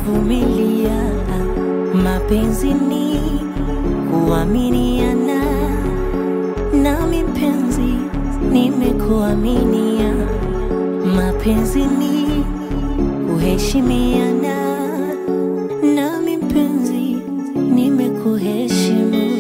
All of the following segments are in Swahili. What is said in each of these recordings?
kuvumilia. Mapenzi ni kuaminiana, nami mpenzi nimekuaminia. Mapenzi ni kuheshimiana, nami mpenzi nimekuheshimu.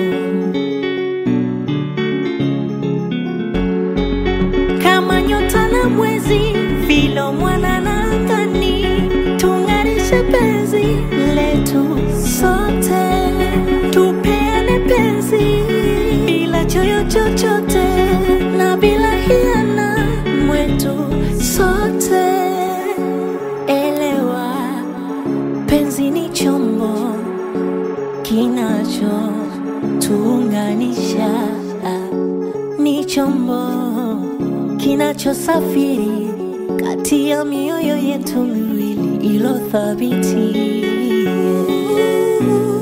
kama nyota na mwezi, vilo mwana na angani, tung'arishe penzi letu sote, tupeane penzi bila choyo chochote na bila hiana mwetu sote. Elewa, penzi ni chombo kinacho tuunganisha ni chombo kinachosafiri kati ya mioyo yetu miwili ilo thabiti.